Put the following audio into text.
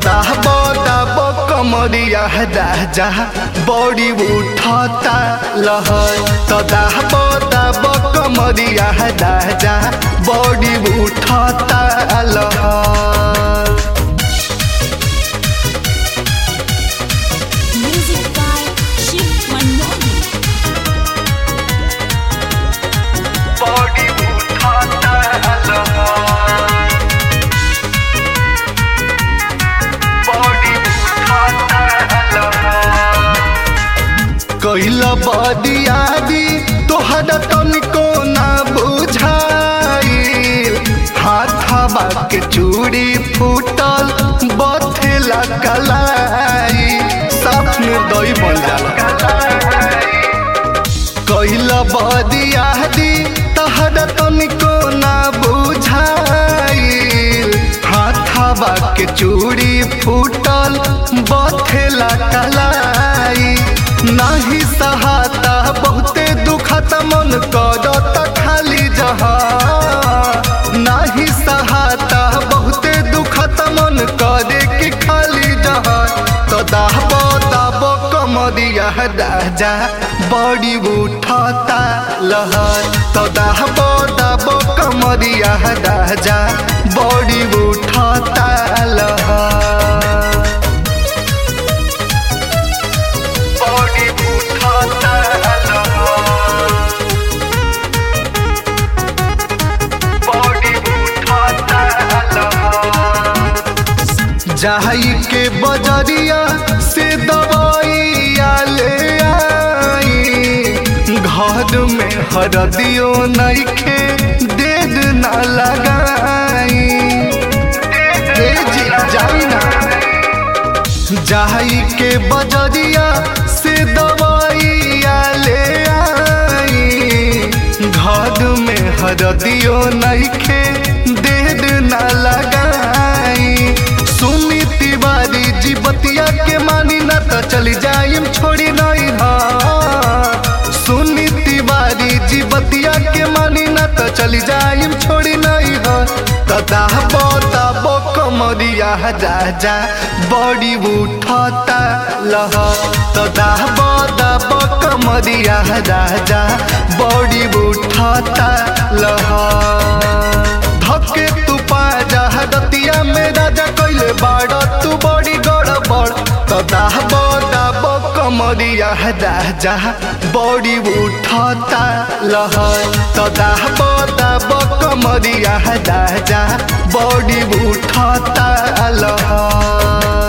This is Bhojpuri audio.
दाह दाब कमरिया राजा बड़ी उठता लहर तो दाह दाब कमरिया राजा बड़ी उठता लहर Music by Shiv Manmohan. बड़ी उठता लहर बड़ी उठता लहर कैल बदियादी तोहरा तनिको ना बुझाई हाथवा के चूड़ी फूटल बथेला कलाई साफ निर्दयी बन जाला कैल बदियादी तहरा तनिको ना बुझाई हाथवा के चूड़ी फूटल बथेला कलाई नाही सहाता बहुते दुखत मन करत खाली जहा नाही सहाता बहुते दुखत मन करे कि खाली जहा तो दाब दाब कमरिया राजा बड़ी उठता लहर तो दाब दाब कमरिया राजा बड़ी उठता लहर बड़ी उठता लहर बड़ी उठता लहर जाई के बजरिया से दवाइया ले आई घर में हरदियो नइखे देर ना लगाई ए जी जाई ना जाई के बजरिया से दवाइया ले आई घर में हरदियो नइखे देर ना लगाई सुनी तिवारी जी बतिया के मानी ना तो चली जाइम छोड़ी नहीं हा सुनी तिवारी जी बतिया के मानी ना तो चली जाइम छोड़ी नहीं हा तदाबो दाबो कमरिया राजा बड़ी उठता लहर तदाबो दाबो कमरिया राजा बड़ी उठता लहर धके तू पाजा रतिया में राजा कैले बाड़ तू बड़ी गड़बड़ तो दाबो दाबो कमरिया राजा बड़ी उठता लहर तो दाबो दाबो कमरिया राजा बड़ी उठता लहर